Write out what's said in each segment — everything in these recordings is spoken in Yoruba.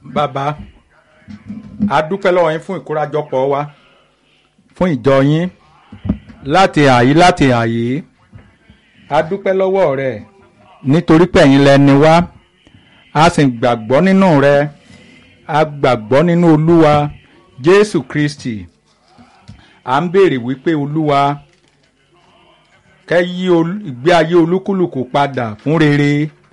bàbá a dúpẹ́ lọ́wọ́ yín fún ìkórajọpọ̀ wa fún ìjọ yín láti àyí láti àyí a dúpẹ́ lọ́wọ́ rẹ nítorí pé ẹ̀yin lẹni wá a sì gbàgbọ́ nínú rẹ a gbàgbọ́ nínú olúwa jésù kristi à ń béèrè wípé olúwa kẹ́ yí ol- ìgbé ayé olúkúlùkù padà fún rere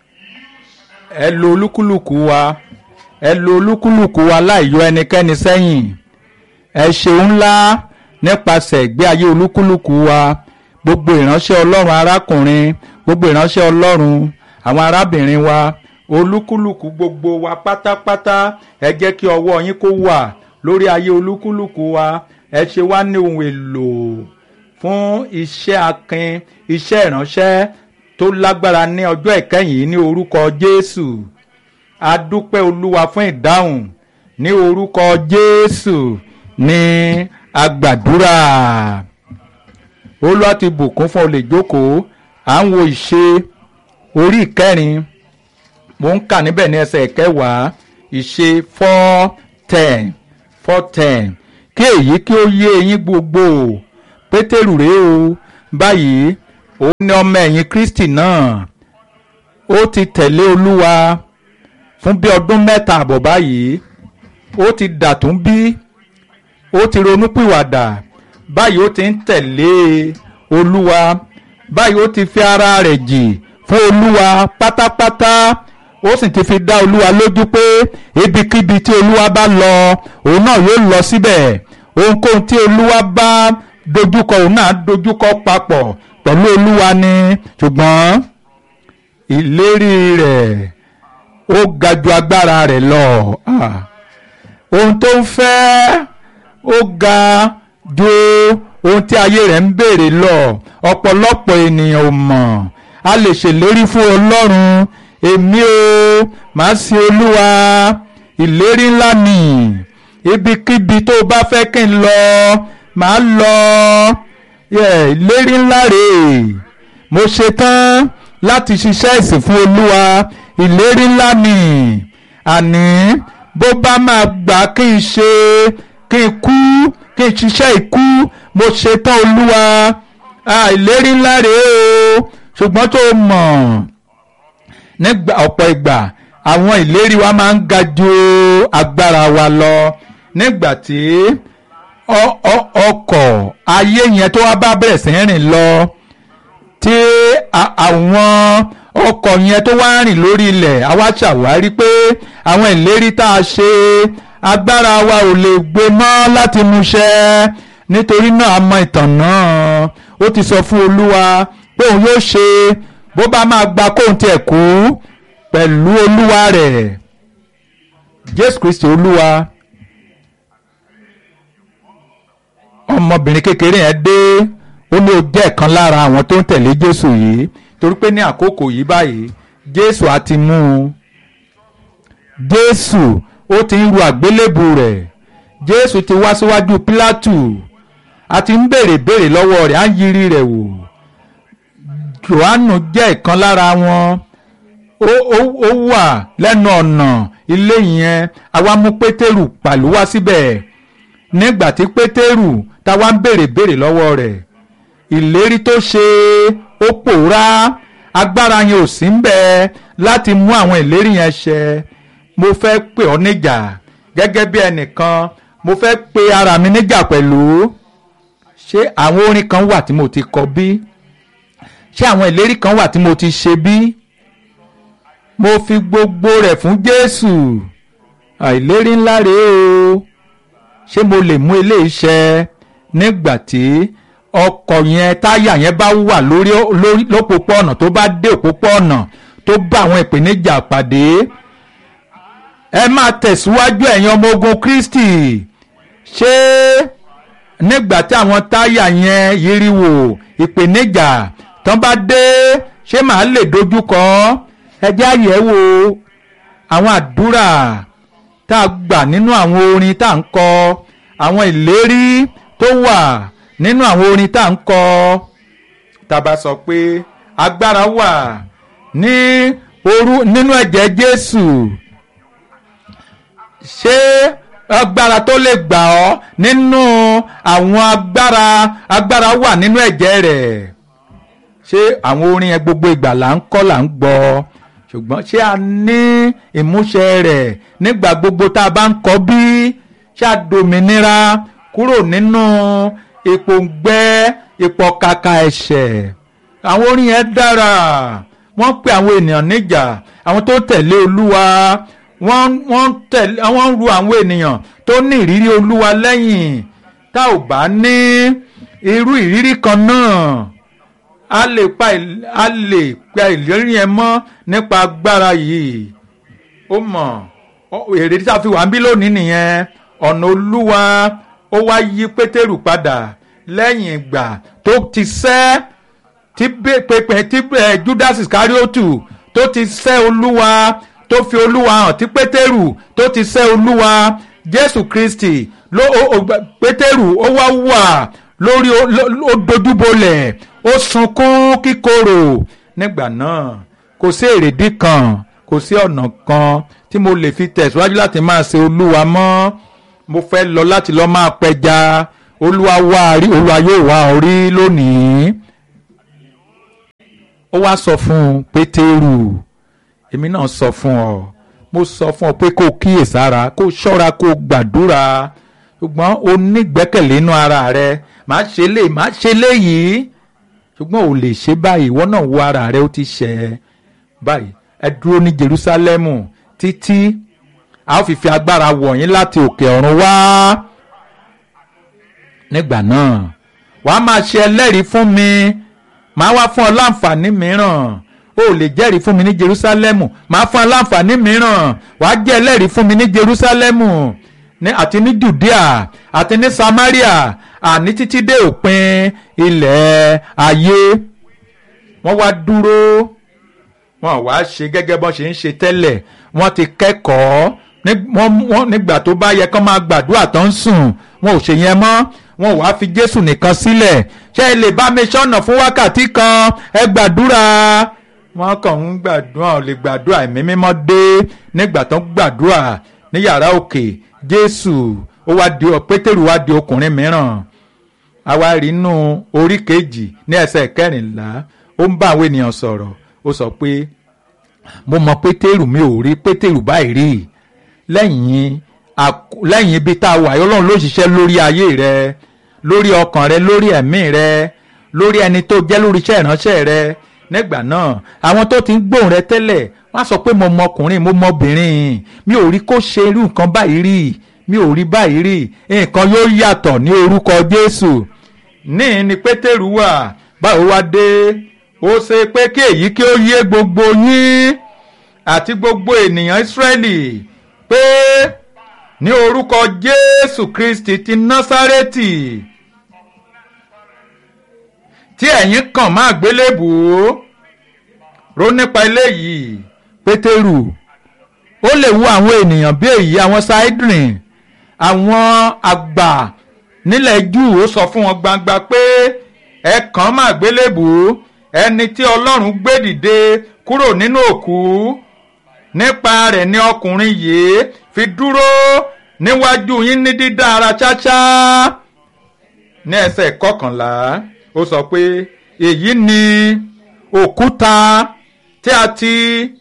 ẹ lo olúkúlùkù wa ẹ lo olúkúlùkù wa láì yọ ẹnikẹ́ni sẹ́yìn ẹ ṣeun ńlá nípasẹ̀ ìgbé ayé olúkúlùkù wa gbogbo ìránṣẹ́ ọlọ́run arákùnrin gbogbo ìránṣẹ́ ọlọ́run àwọn arábìnrin wa olúkúlùkù gbogbo wa pátápátá ẹ jẹ́ kí ọwọ́ yín kó wà lórí ayé olúkúlùkù wa ẹ ṣe wá ní ohun èlò fún iṣẹ́ akin iṣẹ́ ìránṣẹ́ tó lágbára ní ọjọ́ ìkẹyìn yìí ní orúkọ jésù a dúpẹ́ olúwa fún ìdáhùn ní orúkọ jésù ní agbàdúrà olúwa ti bùkún fún olè jókòó à ń wo ìṣe orí ìkẹrin mo ń kà níbẹ̀ ní ẹsẹ̀ ìkẹwàá ìṣe four ten four ten kí èyí kí ó yé eyín gbogbo pétérù rèé o báyìí òun ni ọmọ ẹ̀yìn kristi náà ó ti tẹ̀lé olúwa fún bí ọdún mẹ́ta àbọ̀ báyìí ó ti dàtún bí ó ti ronúpìwàdà báyìí ó ti ń tẹ̀lé olúwa báyìí ó ti fi ara rẹ̀ jì fún olúwa pátápátá ó sì ti fi dá olúwa lójú pé ibikíbi tí olúwa bá lọ òun náà yóò lọ síbẹ̀ ohunkóhun tí olúwa bá dojúkọ òun náà dojúkọ papọ̀ pẹ̀lú olúwa ni ṣùgbọ́n ìlérí rẹ̀ ó ga ju agbára rẹ̀ lọ. Ah ohun tó ń fẹ́ ó ga ju ohun tí ayé rẹ̀ ń béèrè lọ ọ̀pọ̀lọpọ̀ ènìyàn ò mọ̀ a lè ṣèlérí fún ọlọ́run èmi o màá sin olúwa ìlérí ńlá ni ibikíbi tó o bá fẹ́ kí n lọ màá lọ Yeah, ìlérí ńlá rèé mo ṣetán láti ṣiṣẹ́ ìsìn fún olúwa ìlérí ńlá ni àní bó bá máa gbà kí n ṣe kí n kú kí n ṣiṣẹ́ ìkú mo ṣetán olúwa Ah, ìlérí ńlá rèé o ṣùgbọ́n tó mọ̀ nígbà ọ̀pọ̀ ìgbà àwọn ìlérí wa máa ń ga ju agbára wa lọ nígbà tí ọ- ọ- ọkọ̀ ayé yẹn tó wá bá bẹ̀rẹ̀ sí rìn lọ tí a- àwọn ọkọ̀ yẹn tó wá rìn lórí ilẹ̀ àwa ṣàwárí pé àwọn ìlérí tá a ṣe agbára wa ò lè gbé mọ́ láti múṣẹ nítorí náà a mọ ìtàn náà ó ti sọ fún olúwa pé òun yóò ṣe bó bá máa gba kóun tiẹ̀ kú pẹ̀lú olúwa rẹ̀ jésù kristi olúwa ọmọbìnrin kékeré yẹn dé ó ní ó jẹ́ ẹ̀kan lára àwọn tó ń tẹ̀lé jésù yìí torí pé ní àkókò yìí báyìí jésù á ti mú un jésù ó ti ń ru àgbélébù rẹ̀ jésù ti wá síwájú pílátù a ti ń béèrè béèrè lọ́wọ́ rẹ̀ á ń yiri rẹ̀ wò johannu jẹ́ ìkan lára wọn ó ó ó wà lẹ́nu ọ̀nà ilé yẹn àwa mú pétérù pàlú wá síbẹ̀ nígbà tí pétérù táwa ń béèrè béèrè lọ́wọ́ rẹ̀ ìlérí tó ṣe ó pòórá agbára yẹn ò sí ń bẹ láti mú àwọn ìlérí yẹn ṣẹ mo fẹ́ pè ọ́ níjà gẹ́gẹ́ bí ẹnìkan mo fẹ́ pe ara mi níjà pẹ̀lú ṣé àwọn orin kan wà tí mo ti kọ bí ṣé àwọn ìlérí kan wà tí mo ti ṣe bí mo fi gbogbo rẹ̀ fún jésù àìlérí ńlá rèé o ṣé mo lè mú eléyìí ṣẹ nígbà tí ọkọ̀ yẹn táyà yẹn bá wà lórí lórí lópòpọ̀nà tó bá dé òpópọ̀nà tó bá àwọn ìpèníjà pàdé ẹ máa tẹ̀síwájú ẹ̀yin ọmọ ogun kristi ṣé nígbà tí àwọn táyà yẹn yíriwò ìpèníjà tán bá dé ṣé màá lè dojúkọ ẹ jẹ́ àyẹ̀wò àwọn àdúrà tá a gbà nínú àwọn orin tá à ń kọ àwọn ìlérí tó wà nínú àwọn orin tá à ń kọ tá a bá sọ pé agbára wà ní orú nínú ẹ̀jẹ̀ Jésù ṣé agbára tó lè gbà ọ́ nínú àwọn agbára agbára wà nínú ẹ̀jẹ̀ rẹ̀ ṣé àwọn orin yẹn gbogbo ìgbà là ń kọ́ là ń gbọ́ ṣùgbọ́n ṣé a ní ìmúṣẹ rẹ̀ nígbà gbogbo tá a bá ń kọ́ bí ṣé a dòmìnira kúrò nínú ìpòǹgbẹ ìpọ̀kàkà ẹ̀ṣẹ̀ àwọn orin yẹn dára wọ́n pe àwọn ènìyàn níjà àwọn tó tẹ̀lé olúwa wọ́n wọ́n tẹ̀lé wọ́n ru àwọn ènìyàn tó ní ìrírí olúwa lẹ́yìn tá ò bá ní irú ìrírí kan náà a lè pa a lè pa ìlérí yẹn mọ́ nípa agbára yìí ó mọ̀ èrè tí a fi wà ń bí lónìí nìyẹn ọ̀nà olúwa ó wá yí pétérù padà lẹ́yìn ìgbà tó ti sẹ́ tí pépè tí judas iscariotu tó ti sẹ́ olúwa tó fi olúwa hàn tí pétérù tó ti sẹ́ olúwa jésù kristi ló pétérù ó wá wà lórí ó dojúbolẹ̀ ó sunkún kíkorò nígbà náà kò sí èrèdí kan kò sí ọ̀nà kan tí mo lè fi tẹ̀síwájú láti máa ṣe olúwa mọ́ mo fẹ́ lọ láti lọ máa pẹja olúwa wá rí olúwa yóò wá ọ rí lónìí ó wá sọ fún pétérù èmi náà sọ fún ọ mo sọ fún ọ pé kó kíyèsára kó ṣọ́ra kó gbàdúrà ṣùgbọ́n o nígbẹ́kẹ̀lé inú ara rẹ má ṣe lè má ṣe léyìí ṣùgbọ́n ò lè ṣe báyìí ìwọ náà wo ara rẹ ó ti ṣẹ̀ ẹ́ báyìí ẹ dúró ní Jerúsálẹ́mù títí a ó fi fi agbára wọ̀nyí láti òkè ọ̀run wá nígbà náà wàá máa ṣe ẹlẹ́rìí fún mi màá wá fún ọ láǹfààní mìíràn o lè jẹ́rìí fún mi ní Jerúsálẹ́mù màá fún ọ láǹfààní mìíràn wàá jẹ́ ẹlẹ́rìí fún mi ní Jerúsálẹ́mù ní àti ní Judea àti ní Samaria àní títí dé òpin ilẹ̀ ayé wọ́n wá dúró wọ́n wá ṣe gẹ́gẹ́ bọ́n ṣe ń ṣe tẹ́lẹ̀ wọ́n ti kẹ́kọ̀ọ́ nígbà tó bá yẹ kán máa gbàdúrà tó ń sùn wọn ò ṣe yẹn mọ́ wọn wá fi Jésù nìkan sílẹ̀ ṣé ẹ lè bá mi ṣọ́nà fún wákàtí kan ẹ gbàdúrà wọn kàn ń gbàdúrà ò lè gbàdúrà ẹ̀mí mímọ́ dé nígbà tó ń gbàdúrà ní yàrá òkè Jésù ó wá di Pétérù wá di ọkùnrin mìíràn àwa rí inú orí kejì ní ẹsẹ̀ kẹrìnlá ó ń bá àwọn ènìyàn sọ̀rọ̀ ó sọ pé mo mọ Pétérù mi ò rí Pétérù báyìí rí lẹ́yìn lẹ́yìn ibi tá a wà Ọlọ́run ló ṣiṣẹ́ lórí ayé rẹ lórí ọkàn rẹ lórí ẹ̀mí rẹ lórí ẹni tó jẹ́ lórí iṣẹ́ ìránṣẹ́ rẹ nígbà náà àwọn tó ti ń gbóhùn rẹ tẹ́lẹ̀ wọ́n á sọ pé mo mọ ọkùnrin mo mọ obìnrin mi ò rí kó ṣe irú nǹkan báyìí rí mi ò rí báyìí rí nǹkan yóò yàtọ̀ ní orúkọ Jésù ní ní Pétérù wà báwo wá dé ó ṣe pé kí èyí kí ó yé gbogbo yín àti gbogbo ènìyàn Ísírẹ́lì pé ní orúkọ Jésù Kristi ti Násárẹ́tì tí ẹ̀yin kàn máa gbélébùú rò nípa eléyìí Pétérù ó lè wo àwọn ènìyàn bí èyí àwọn Sidrin àwọn àgbà nílẹ̀ Júù ó sọ fún wọn gbangba pé ẹ kàn máa gbélébùú ẹni tí Ọlọ́run gbé dìde kúrò nínú òkú nípa rẹ̀ ni ọkùnrin yìí fi dúró níwájú yín ní dídá ara ṣáṣá ní ẹsẹ̀ kọkànlá ó sọ pé èyí ni òkúta tí a ti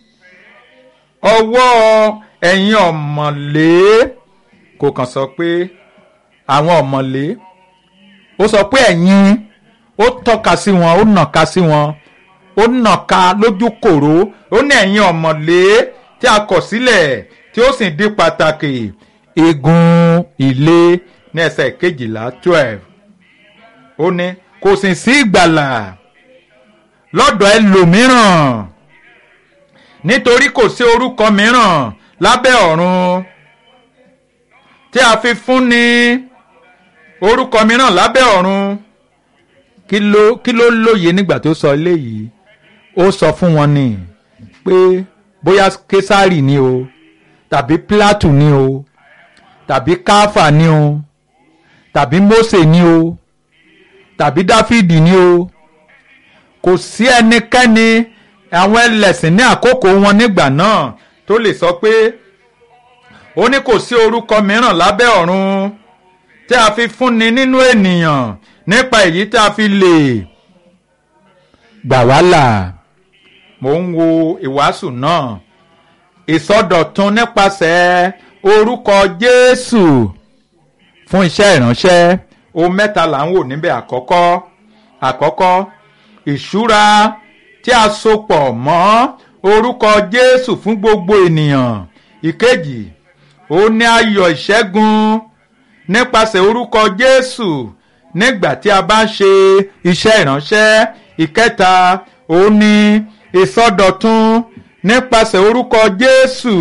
ọwọ́ ẹ̀yin ọ̀mọ̀lé kò kàn sọ pé àwọn ọ̀mọ̀lé ó sọ pé ẹ̀yin ó tọ́ka sí wọn ó nàka sí wọn ó nàka lójú kòró ó ní ẹ̀yin ọ̀mọ̀lé tí a kọ̀ sílẹ̀ tí ó sì di pàtàkì igun ilé ní ẹsẹ̀ kejìlá twelve ó ní kò sì sí ìgbàlà lọ́dọ̀ ẹlòmíràn nítorí kò sí orúkọ mìíràn lábẹ́ ọ̀run tí a fi fún ni orúkọ mìíràn lábẹ́ ọ̀run kí ló kí ló lóye nígbà tó sọ eléyìí ó sọ fún wọn ni pé bóyá késàrì ni o tàbí pílátù ni o tàbí káfà ni o tàbí mósè ni o tàbí dáfídì ni o kò sí ẹnikẹ́ni àwọn ẹlẹ́sìn ní àkókò wọn nígbà náà tó lè sọ pé ó ní kò sí orúkọ mìíràn lábẹ́ ọ̀run tí a fi fúnni nínú ènìyàn nípa èyí tí a fi lè gbà wá là mò ń wo ìwàásù náà ìsọdọ̀tun nípasẹ̀ orúkọ Jésù fún iṣẹ́ ìránṣẹ́ ohun mẹ́ta là ń wò níbẹ̀ àkọ́kọ́ àkọ́kọ́ ìṣúra tí a so pọ̀ mọ́ orúkọ Jésù fún gbogbo ènìyàn ìkejì ó ní ayọ̀ ìṣẹ́gun nípasẹ̀ orúkọ Jésù nígbà tí a bá ń ṣe iṣẹ́ ìránṣẹ́ ìkẹta ó ní ìsọdọ̀tun nípasẹ̀ orúkọ Jésù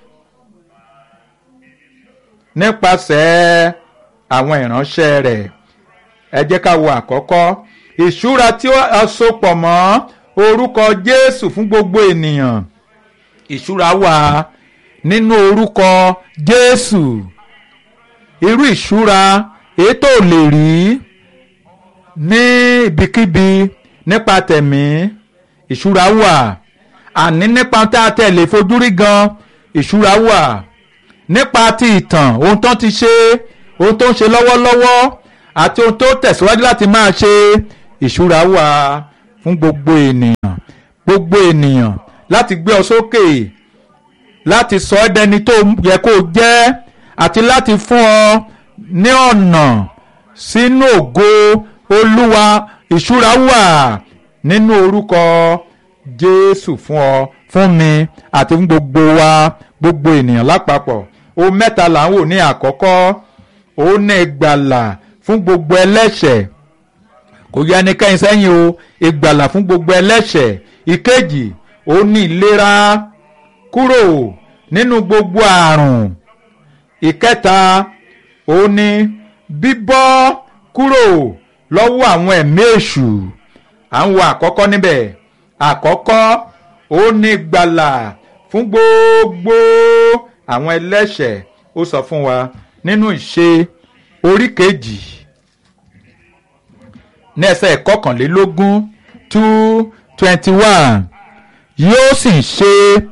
nípasẹ̀ àwọn ìránṣẹ́ rẹ̀ ẹ jẹ́ ká wo àkọ́kọ́ ìṣúra tí a so pọ̀ mọ́ orúkọ Jésù fún gbogbo ènìyàn ìṣúra wà nínú orúkọ Jésù irú ìṣúra èyí tó lè rí ní ibikíbi nípa tẹ̀mí ìṣúra wà àní nípa tá a tẹ̀ lè fojú rí gan ìṣúra wà nípa ti ìtàn ohun tó ti ṣe ohun tó ń ṣe lọ́wọ́lọ́wọ́ àti ohun tó tẹ̀síwájú láti máa ṣe ìṣúra wà fún gbogbo ènìyàn gbogbo ènìyàn láti gbé ọ sókè láti sọ ẹ́ dẹni tó yẹ kó jẹ́ àti láti fún ọ ní ọ̀nà sínú ògo olúwa ìṣúra wà nínú orúkọ jésù fún ọ fún mi àti fún gbogbo wa gbogbo ènìyàn lápapọ̀ ohun mẹ́ta là ń wò ní àkọ́kọ́ òun ní ìgbàlà fún gbogbo ẹlẹ́ṣẹ̀ kò yẹ ẹnikẹ́ni sẹ́yìn o ìgbàlà fún gbogbo ẹlẹ́ṣẹ̀ ìkejì òun ní ìlera kúrò nínú gbogbo àrùn ìkẹta òun ní bíbọ́ kúrò lọ́wọ́ àwọn ẹ̀mí èṣù à ń wo àkọ́kọ́ níbẹ̀ àkọ́kọ́ òun ní ìgbàlà fún gbogbo àwọn ẹlẹ́ṣẹ̀ ó sọ fún wa nínú ìṣe orí kejì ní ẹsẹ̀ kọkànlélógún two twenty one yóò sì ṣe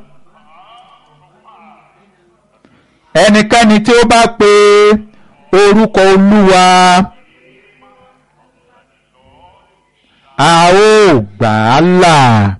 ẹnikẹ́ni tí ó bá pe orúkọ olúwa a ó gbà á là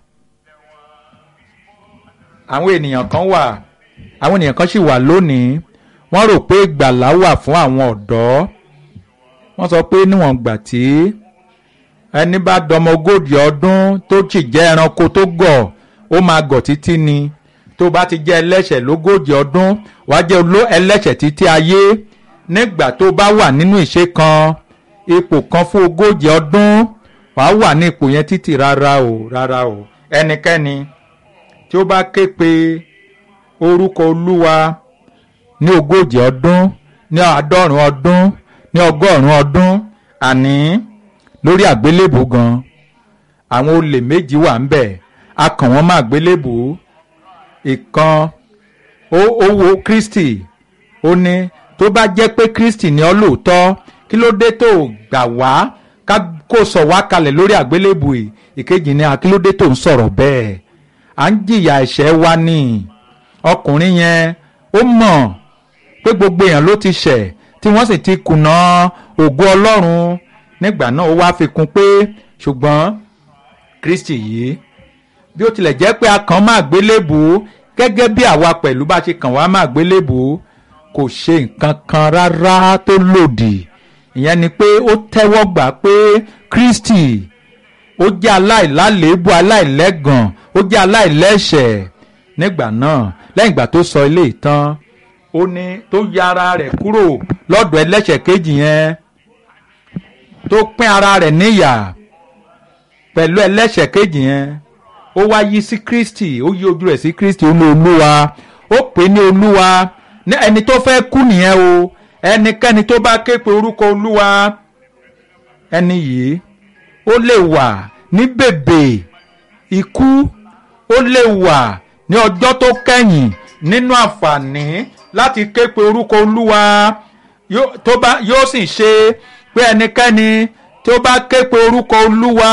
àwọn ènìyàn kan wà àwọn ènìyàn kan sì wà lónìí wọ́n rò pé ìgbàlà wà fún àwọn ọ̀dọ́ wọ́n sọ pé níwọ̀n gbà tí ẹni bá dọmọ ogójì ọdún tó sì jẹ́ ẹranko tó gọ̀ ó máa gọ̀ títí ni tó bá ti jẹ́ ẹlẹ́ṣẹ̀ lógójì ọdún wàá jẹ́ ẹlẹ́ṣẹ̀ títí ayé nígbà tó bá wà nínú ìṣe kan ipò kan fún ogójì ọdún wàá wà ní ipò yẹn títí rárá o rárá o ẹnikẹ́ni tí ó bá ké pe orúkọ olúwa ní ogójì ọdún ní àádọ́rùn ọdún ní ọgọ́rùn ọdún àní lórí àgbélébù gan àwọn olè méjì wà ń bẹ̀ a kàn wọ́n má àgbélébù ìkan ó ó wo Kristi ó ní tó bá jẹ́ pé Kristi ni ọ́ lóòótọ́ kí ló dé tó gbà wá ká kó sọ wá kalẹ̀ lórí àgbélébù yìí ìkejì ni kí ló dé tó ń sọ̀rọ̀ bẹ́ẹ̀ à ń jìyà ẹ̀ṣẹ̀ wa ní ọkùnrin yẹn ó mọ̀ pé gbogbo èèyàn ló ti ṣẹ̀ tí wọ́n sì ti kùnà ògo Ọlọ́run nígbà náà ó wá fi kún pé ṣùgbọ́n Kristi yìí bí ó tilẹ̀ jẹ́ pé a kàn máa gbélébù gẹ́gẹ́ bí àwa pẹ̀lú bá ṣe kàn wá máa gbélébù kò ṣe nǹkan kan rárá tó lòdì ìyẹn ni pé ó tẹ́wọ́ gbà pé Kristi ó jẹ́ aláìlálèébù aláìlẹ́gàn ó jẹ́ aláìlẹ́ṣẹ̀ nígbà náà lẹ́yìn ìgbà tó sọ ilé ìtàn ó ní tó ya ara rẹ̀ kúrò lọ́dọ̀ ẹlẹ́ṣẹ̀ kejì yẹn tó pín ara rẹ̀ níyà pẹ̀lú ẹlẹ́ṣẹ̀ kejì yẹn ó wá yí sí Kristi ó yí ojú rẹ̀ sí Kristi ó ní olúwa ó pè ní olúwa ní ẹni tó fẹ́ kú nìyẹn o ẹnikẹ́ni tó bá ké pe orúkọ olúwa ẹni yìí ó lè wà ní bèbè ikú ó lè wà ní ọjọ́ tó kẹ́yìn nínú àǹfààní láti ké pe orúkọ olúwa yóò sì ṣe pé ẹnikẹ́ni tí ó bá ké pe orúkọ olúwa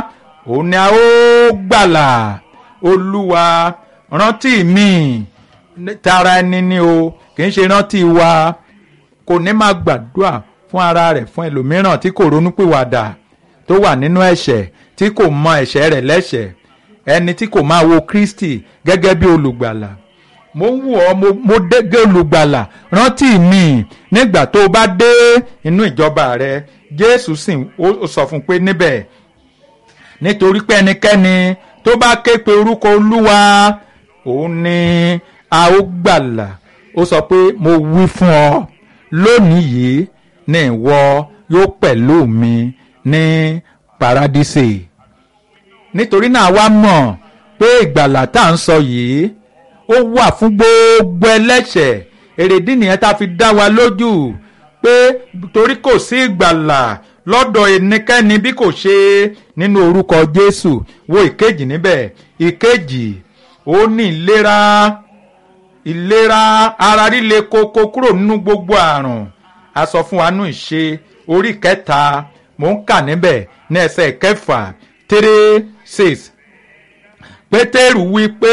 òun ni a ó gbàlà olúwa rántí mi tara ẹni ni o kì í ṣe rántí wa kò ní máa gbàdúrà fún ara rẹ̀ fún ẹlòmíràn tí kò ronúpìwàdà tó wà nínú ẹ̀ṣẹ̀ tí kò mọ ẹ̀ṣẹ̀ rẹ̀ lẹ́ṣẹ̀ ẹni tí kò máa wo Kristi gẹ́gẹ́ bí olùgbàlà mo ń wù ọ́ mo, mo dégé olùgbàlà rántí mi nígbà tó o bá dé inú ìjọba rẹ Jésù sì ó sọ fún un pé níbẹ̀ nítorí pé ẹnikẹ́ni tó bá ké pe orúkọ Olúwa òun ni a ó gbàlà ó sọ pé mo wí fún ọ lónìí yìí ní ìwọ yóò pẹ̀lú mi ní paradísè nítorí náà wá mọ̀ pé ìgbàlà tá à ń sọ yìí ó wà fún gbogbo ẹlẹ́ṣẹ̀ èrèdí nìyẹn tá a fi dá wa lójú pé torí kò sí ìgbàlà lọ́dọ̀ ẹnikẹ́ni bí kò ṣe nínú orúkọ Jésù wo ìkejì níbẹ̀ ìkejì ó ní ìlera ìlera ara líle koko kúrò nínú gbogbo àrùn a sọ fún wa nù ìṣe orí kẹta mò ń kà níbẹ̀ ní ẹsẹ̀ kẹfà three six pétérù wí pé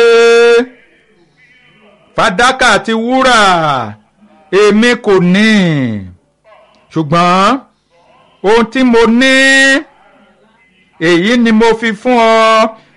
fàdákà àti wúrà èmi kò ní ṣùgbọ́n ohun tí mo ní èyí ni mo fi fún ọ